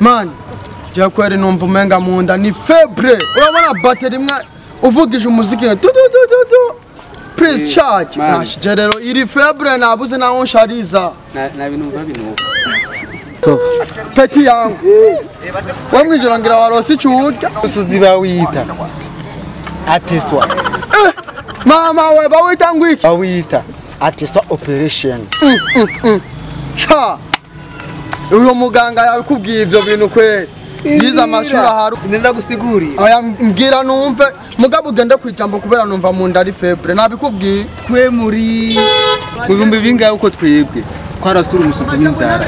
mani jya kweri numva umenga mu nda ni febre urabona bateri imwe uvugije umuziki nka tududududu prise charge Man. nashije rero iri febre nabuze naho nshariza Na- na bintu mva binuka peti yangu we mwijoro ngira warose icyo urya umusozi bawita ateswa mama we bawita ngwiki bawita ateswa operation ca uyu muganga yabikubwiye ibyo bintu kweri yize amashuri aharu nenda gusigurira aya mbwira numve mugabo ugende ku ijambo kubera numva mu nda ari febre nabikubwiye twe muri mu bihumbi bingahe uko twebwe twarasura umusozi w'inzara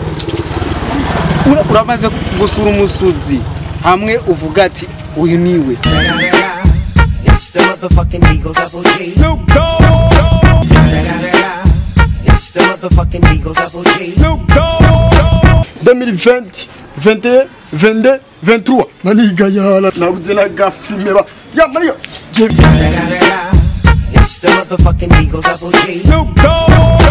Ura- uramaze gusura umusozi hamwe uvuga ati uyu niwe It's the motherfucking Eagle Double G. Snoop Dogg. It's the motherfucking Eagle Double G. 2020 21 22 23 maniga yala nabuze na gafilme ba ya mariya je It's the motherfucking Eagle Double G. Snoop Dogg.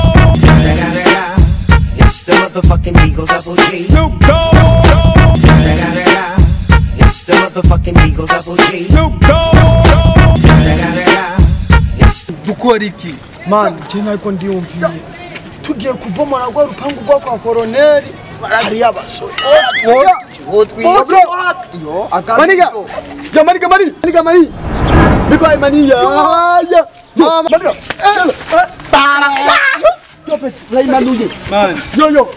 It's the motherfucking Eagle Double G. Snoop Dogg. It's the motherfucking Eagle Double G. Snoop dukora iki man je nako ndiyumviye tugiye kubomora rwa rupangu rwa kwa koroneri hari abasore maniga ya maniga mani maniga mani biko ay maniya ya ya maniga para tope rai manuye yo yo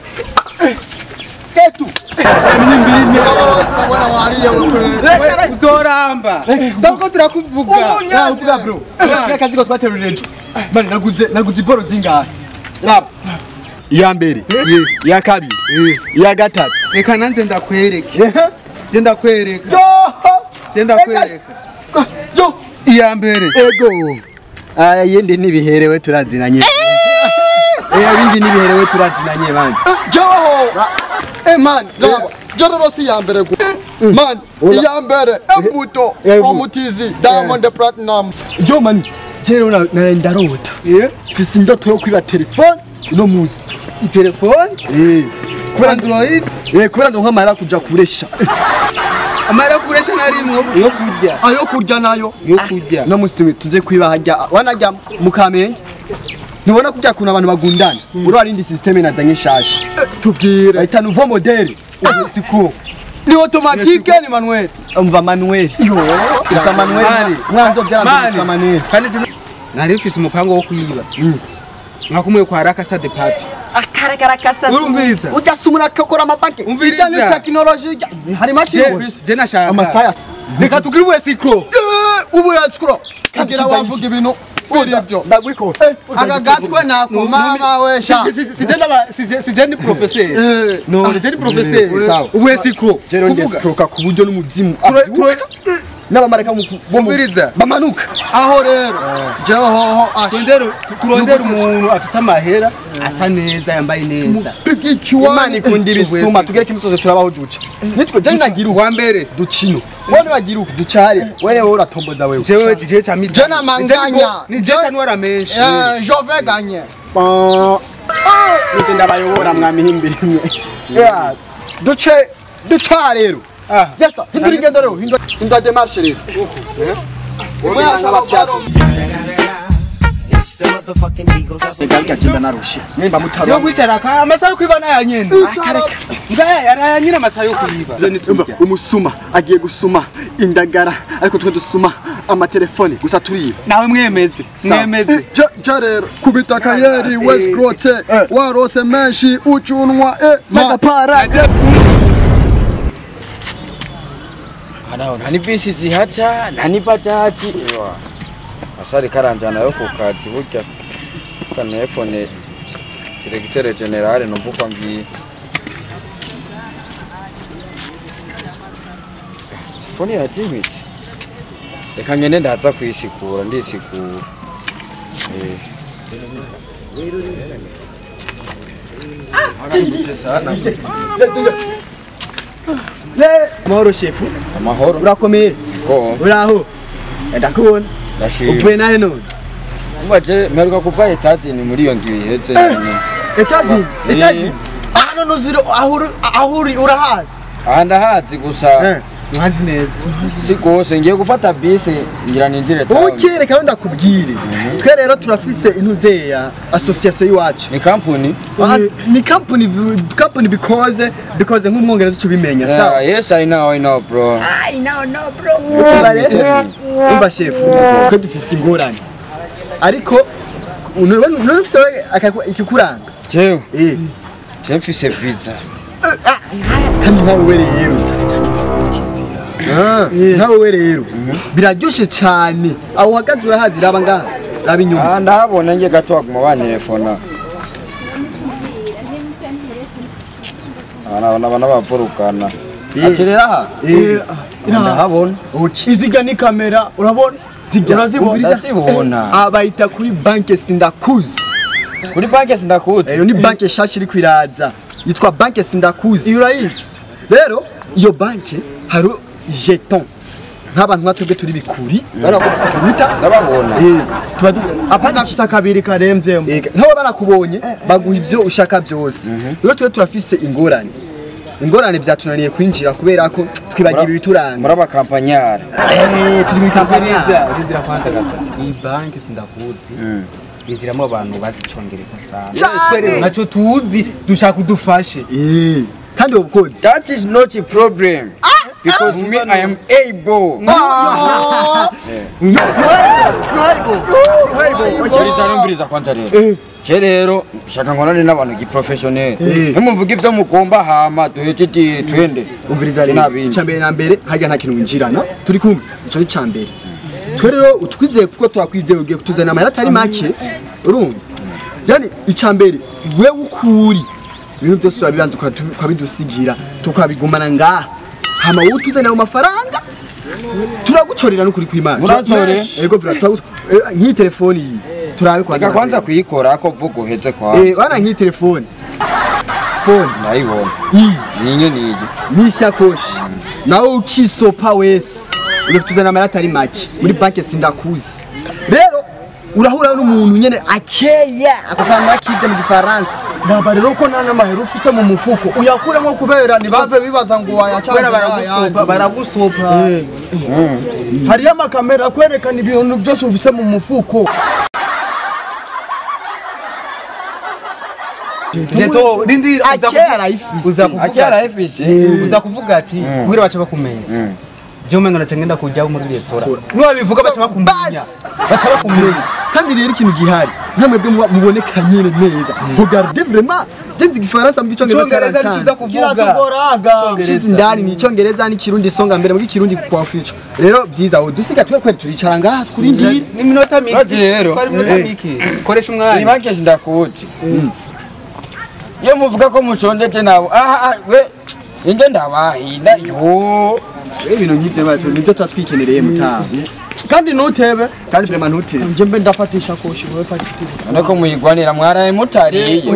ketu mimi turabona wariye we uzoramba ndabwo turakuvuga Ya uvuga bro. Kaya kazi ko twaterura ejo. Mani naguze naguze iboro zingahe? Raba. iya mbere iya kabiri iya gatatu reka nanjye ndakwereke je ndakwereka Yo! je ndakwereka Yo! iya mbere ego aya yindi nibiherewe turazinanye iya bindi nibiherewe turazinanye bandi Yo! Eh man, raba. Jororo si ya mbere gu. Man, iya mbere embuto Embuto. omutizi Diamond Platinum. yo mani jero na na ndarota mfise indoto yo kwiba telefone uno musi itelefone eh kubera android eh kubera ndo nkamara kuja kuresha amara kuresha narimwo yo kurya Ayo kurya nayo. yo kurya no musi tuze kwiba hajya wanajya mukamenge ntubona kurya kuna abantu bagundana uri warindi systeme nazanye shasha Eh, Tubwire. bahita nouveau modèle siko Ni automatique ni manuel. umva manuel Yo! gusa manuel Mani. mwanzo byaranze mani manuel kandi je nari mfise umupango wo kuyiba nkakumwe kwa rakasa de papi urumviriza Ujasumura kakora amapake. Umviriza. Ijya ni technology. Hari machine. Je- je nashaka amasaya reka tugire uwe sikro Eh, ubu yasikuro. Kagira wavuga ibintu. Uri ibyo. ndagwiko aka gatwe nako mama we sha sije ni professeur Eh, no je ni professeur sawa. uwe sikro jero ngiye kuvuga sikroka ku buryo n'umuzimu Ture- avyuka. ture- n'abamarika mu bo mu- Umviriza. bamanuka aho rero jewe hoho asha turondere turondere umuntu afite amahera asa neza yambaye neza imana ikunda ibisuma tugereke imisozi turabaho duca nitwe jani nagira uwa wa mbere ducino wone bagira uku ducare wene wowe uratomboza wewe jewe jewe cha midi Je namanganya. ni je tanwara menshi jove ganye nije ndabayobora mwamihimbira imwe Yeah, duce duca rero ah yesa hindura ingendo rero hindura hindura demarche rero Mwe ashaka kwaro It's the motherfucking Eagle Double G. Ngarika agenda narushe nimba yo mutaro kwicara ka amasaha yo kwiba naya nyene ngaya yaraya nyine amasaha yo kwiba Umva, umusuma agiye gusuma indagara ariko twe dusuma amatelefone gusa turiba nawe mwemeze mwemeze je rero kubita kayeri wescrote warose menshi ucunwa eh magapara Hanaho nta ni bisi zihaca nta ni bajaji ewa asari karanjana yo ku kazi burya kanefone diregiteri generale numva uko ambwiye telefone yazimije reka ngende ndaza kwisigura ndisigura Eh. Arangije sana amahoro shefu amahoro urakomeye ko uraho ndakubona ndashima uvuye nahe none Mwaje mperuka kuva etazini muri iyo ndwi iheze nyine. etazini Eh. etazini hano nuziro ahuri ahuri urahazi aha ndahazi gusa Eh. ntazi neza si gose ngiye gufata bisi ngira ninjire town uke reka rero ndakubwire twe rero turafise intuzeya association y'iwacu ni kampuni As- ni company company because because nk'umwongereza uco bimenya sawa Yeah, yes i know i know bro Ucaba rero umva shefu twe dufise ingorane ariko none ufise wewe akaku- ikikuranga jewe eh je mfise visa kandi nkawe we rero Ah, nkawe we rero biraryoshe cyane aho uhagaze urahazi raba ngaha raba inyuma Ah, ndahabona nge gato baguma bantelefona abana abana bavurukana Eh. ati rero aha Eh, ndahabona okay. iziga ni kamera urabona urazibona ndazibona abayita kuri banke sindakuzi kuri banki sindakuzi iyo ni banke nshasha iri kwiraza yitwa banke sindakuzi iyo urayizi rero iyo banke hari jeton nk'abantu nka twebwe turi bikuri turuta ndababona Eh, tuba du- apana afise akabiri karemvyemo Ega, nk'abo barakubonye baguha ibyo ushaka byose rero twe turafise ingorane ingorane byatunaniye kwinjira kubera ko twibagira ibituranga muri abakampanyari Eh, turi muri kampani neza urindira kwanza gato iyi banki sindakuzi yinjiramo abantu bazi icongereza sana Cane. nacyo tuzi dushaka udufashe Eh, kandi ubu kozi that is not a problem because me i am able Umviriza numviriza kwanza rero je rero shaka nkorane n'abantu giprofessionnel Eh. nimumvuga ivyo mugomba hama duhece ti- twende umviriza rero Sinabindi. icambere na mbere hajya nta kintu winjirana turi kumwe ico ni cambere twe rero utwizeye kuko turakwizeye ugiye kutuzanira amayeri atari make urumva yani icambere wewe ukuri ibintu byose urabibanza ukatu- ukabidusigira tukabigumana ngaha hama wowe utuzanira mu mafaranga turagucorera n'ukuri kw'imana Muracore? ego vira turagu- eh, nk'iyi telefoni iyi turabe kwanza reka kwanza kuyikora ko vuga uheze kwa eh wana nk'iyi telefoni phone ndayibona iyi ninye nigi n'isakoshi nawe ukisopa wese uri kutuzana amayeri atari make muri banki sindakuzi rero urahura n'umuntu nyene akeya ako kantu nakivye mu gifaransa baba rero ko nta n'amahera ufise mu mufuko uyakuremo kubera ntibave bibaza ngo wayaca kubera baragusopa baragusopa hariyo amakamera akwerekana ibintu byose ufise mu mufuko jeto rindira uza akeya kuvuga- arayifise uza kuvuga akera efisi uza kuvuga ati kubera baca bakumenya je umengo naca ngenda kujyaho muri resitora nibabivuga baca bakumenya baca bakumenya kandi rero ikintu gihari nkamwebwe muba muboneka nyene neza regarde vraiment je nzi igifaransa mu gicongereza Icongereza cyaracanze. nikiza kuvuga kiratugoraga Shizi ndani ni icyongereza n'ikirundi songa mbere muri kirundi kwa fico rero byiza aho dusiga twe kweri turicara ngaha turindire ni minota mike Ati rero. twari minota mike koresha iyi umwanya banki sindakuzi iyo muvuga ko mushonjeje nabo aha ah, we inge ndabahinda yo rero ibintu nk'ivyo bacu nivyo tuba twikenereye mutaha kandi ntutebe kandi vraiment ntutire nje mbe ndafatisha koshi wowe fata itike none ko muyigwanira mwaraye mutariye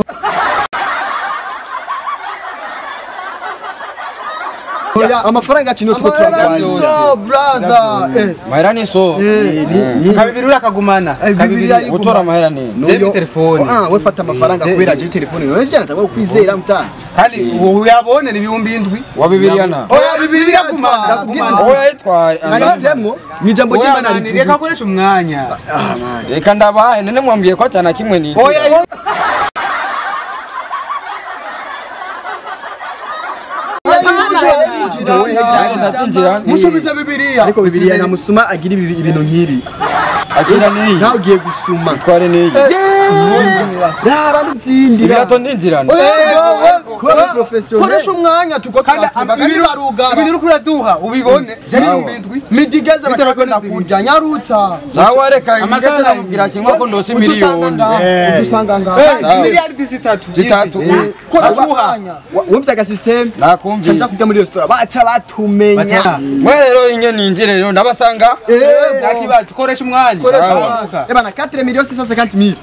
amafaranga yacu niyo tuba amahera turagwanira so braza eh mahera ni so kabibiri urakagumana Eh, bibiri ya- gutora amahera ni Jewe telefone. ah we fata amafaranga kubera je telefone none je nataka kwizera mutaha kandi uyabone ni ibihumbi indwi wa bibiriyana oya bibiri yagumana Ndakubwiza- oya yitwaye nanditsemo mu ijambo oya ry'imana mani reka rivuga koresha umwanya reka ndabahaye none mwambwiye ko atana kimwe ni oya ndacinjira musubize bibiliya ariko bibiliya na musuma agira ibi- ibintu nk'ibi akira niyi nawe ugiye gusuma tware niyi raba n'izindi ibirato ndinjirana kuba professionnel koresha umwanya tuko kandi twakwiba kandi barugara ibintu uri kuraduha ubibone byari ibihumbi indwi midigeze batakwenda kurya nyarutsa sawa reka Amasaha ngeze nakubwira kimwe ko ndose miliyoni udusanga ngaha Sawa. miliyaridi zitatu zitatu koresha umwanya wumvise agasystem nakumvise canja kujya muri resitora baca batumenya mwe rero inye ninjire rero ndabasanga nta kibazo koresha umwanya Sawa. ebana 4 millions 650 mille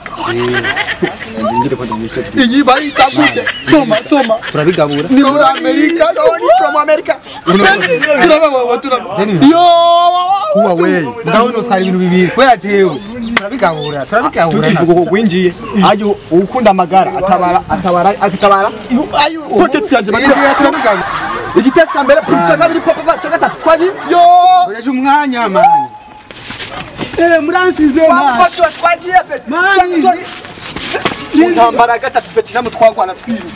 iyi bayita gute soma soma turabigabura ni muri amerika Sorry from America turababawa turababawa yo Huawei ndabona utwara ibintu bibiri kubera jewe turabigabura turabigabura tukivuga ko gwinjiye aje ukunda amagara atabara atabara atabara ayo pocket yanje turabigabura igitesi cya mbere cya kabiri papa cya gatatu twari yo ureje umwanya mani eh muransize mani bamufashe twagiye peti mani mu ntambara ya gatatu peti namwe twagwana twiruka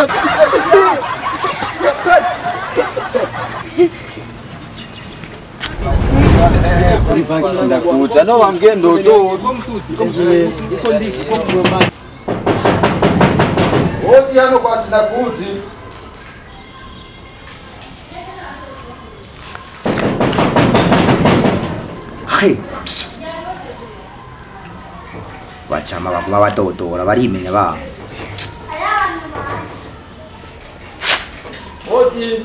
kuri banki sindakuza no bambwiye ndodo oti hano kwa sindakuzi he bacama baguma badodora barimenya babo oti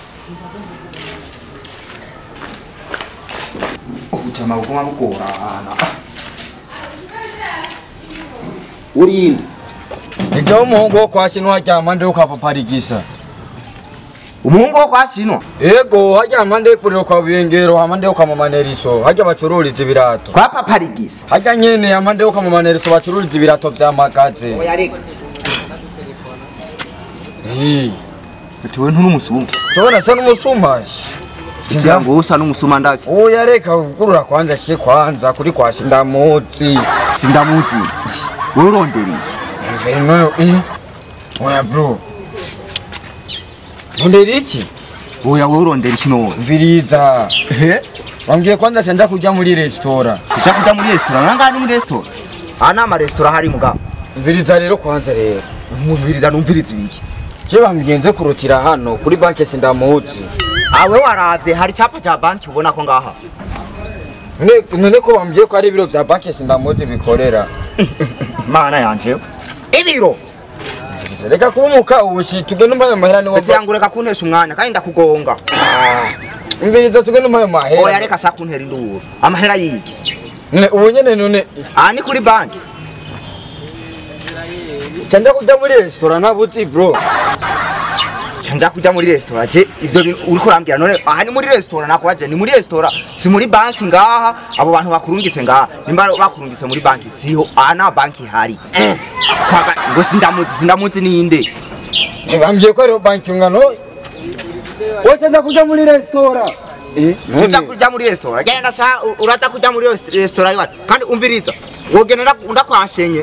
ubucama buguma bugorana urinde ijaho umuhungu wo kwa sino haryama ndeho kwa paparigisa umuhungu wo kwasinwa ego haryama ndeho ipfuriro kwa biyengero hama ndeho kwa mamaneriso harya bacururiza ibirato kwa paparigisa harya nyene hama ndeho kwa mamaneriso bacururiza ibirato vya magaze oya reka Eh, utiwe ntunumusuma tubona sa n'umusumashi ikirango usa n'umusuma ndake oya reka ugurura kwanza shike kwanza kuri kwa sindamutsi sindamuzi wewe urondera iki Mveri nono eh oya bro Ndondera iki oya wewe urondera iki none mviriza ehe wambwiye kwanza sanja kujya muri resitora kuja kuja muri resitora nanga ni muri resitora aha ni amaresitora hari mugabo mviriza rero kwanza rero umviriza numviriza ibiki je bambigenze kurutira hano kuri banki sindamutsi awe waravye hari icyapa cya banki ubona ko ngaha none none ko bambwiye ko ari ibiro vya banki sindamutsi bikorera mana yanje ibiro reka kurumuka ubushi tugende umpaye amahera niwo ndetse yangu reka kuntesha umwanya kandi ndakugonga mviriza tugende umpaye oya amahera reka sa kuntera induru amahera yiki none ubu nyene none aha ni kuri banki canja kujya muri resitora ntabuzi bro nja kuja muri resitora je ivyo bintu uriko urambwira none aha ni muri resitora nakubaje ni muri resitora si muri banki ngaha abo bantu bakurungitse ngaha nimba bakurungitse muri banki siho aha nta banki ihari Kwa ba- ngo sindamuzi sindamuzi ninde bambwiye ko ariho banki ungano wowe canja kujya muri resitora tuja kuja muri resitora genda sa u- uraza kuja muri resi- resitora iwacu kandi umviriza wogenda nda- ndakwashenye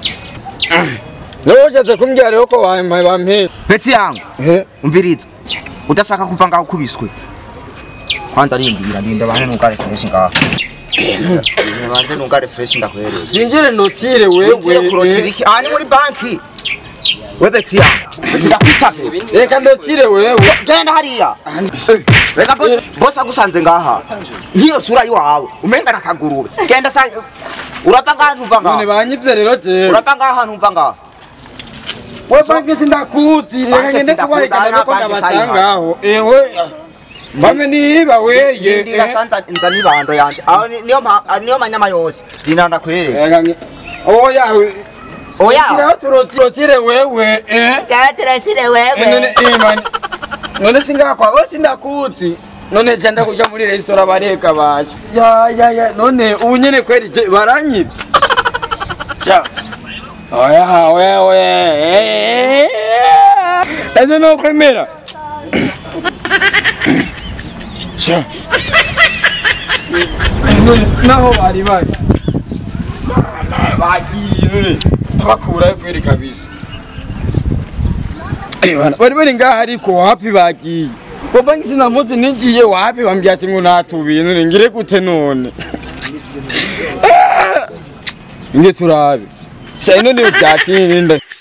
Leo ushatse kumbwira rero ko bampaye bampera. peti yangu Eh, umviriza udashaka kuva ngaho ukubiswe kwanza rindira ndinde bane nugare fresh ngaha banze nugare fresh ndakwereza twinjire notire Ugiye kurotira wewe. iki? Aha ni muri banki. We beti yangu. Ndakwitabe. Reka ndotire wewe. Genda hariya. Eh, Reka boss boss agusanze ngaha. Hiyo sura yiwawe. Umenga nakagurube. Genda sa Urapa ngaha ntuva None ngaha. banyivye rero je. Urapa ngaha ntuva ngaha. We banki sindakuzi. Reka Banki ngende sindakuzi, kubahekana aha nuko banki ndabasanga aho. Ewe. Bamwe niba weye. Ndira sanza nza nibando yanje. Aho ni- niyo ma ah, niyo manyama yose. Rinda ndakwereka. Reka nge. Oya. Oya. Kira turotire wewe. Eh. Cyatira Eh, None eh man. None singakwa. We sindakuzi. None canda kujya muri resitora bareka baje. Ya ya ya. None ubu nyene kweri je baranyivye. Sha. Oya oya oya. Ese no kwemera. Sha. None naho bari bari. Bagiye. Bakura kweri kabisa. Bana bari bari ngaha ariko wapi bagiye ko banki sinamuzi ninjiye wapi bambwira ati ngo natubiye none ngire gute none nge turabe sha ino ni byakindi